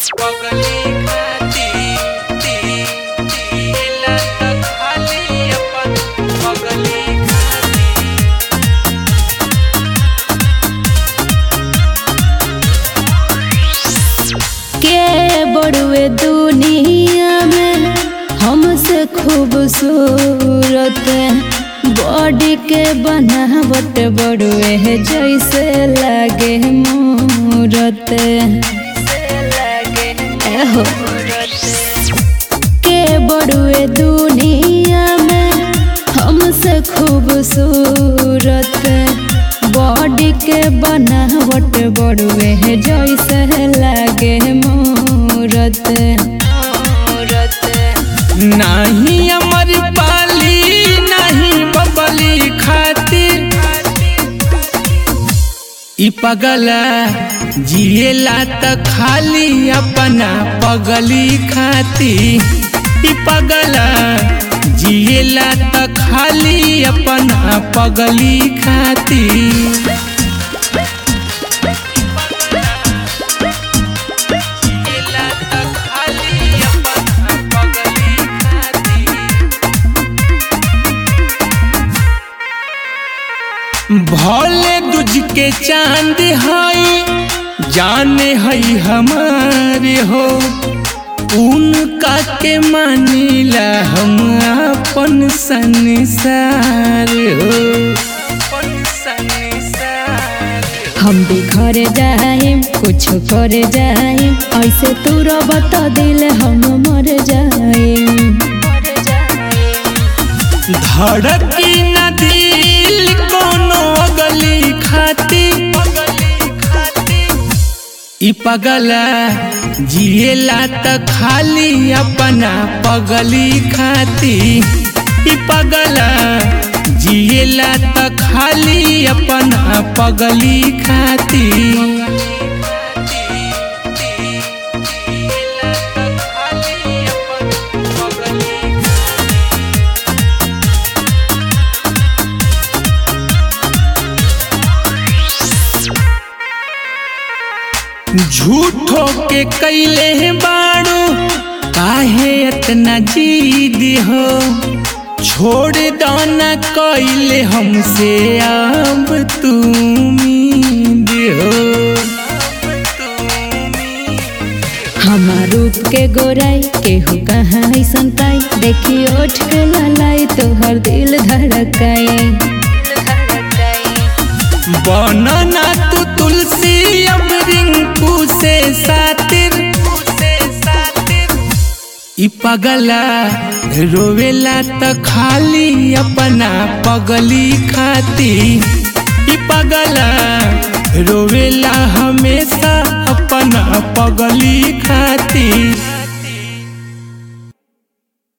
पगली खाती ती तीला त खाली अपन पगली खाती के बड़ुए दुनिया में हमसे खूबसूरत बॉडी के बनावट बड़ुए है जैसे लागे मूरत एहो के बड़ुए दुनिया में हमसे खूबसूरत बॉडी के बनावट बड़ुए है जैसे लागे मूरत नाही अमर पाली नहीं बबली खातिर ई पगला जिएला त खाली अपना पगली खाती ई पगला जिएला त खाली अपना पगली खाती जिएला त खाली अपना पगली खाती भोले दुज के चांद हई जाने हई हमारे हो उनका के मानिला हम अपन संसार हो अपन संसार हम भी घर जाए कुछ कर जाए ऐसे तू रबत दिल हम मर जाए धड़की न दिल कोनो अगली खाती ई पगला जिएला त खाली अपना पगली खाती ई पगला जिएला त खाली अपना पगली खाती झूठो के कैले बाड़ू काहे इतना जीद हो छोड़ दो न कैले हमसे अब तुम हो हमार रूप के गोराई केहू कहाँ ऐसन पाई देखी ओठ के ललाई तोहर दिल धड़काए बनना तू तुलसी अब रिंकू से सातिर ई पगला रोवेला त खाली अपना पगली खाती ई पगला रोवेला हमेशा अपना पगली खाती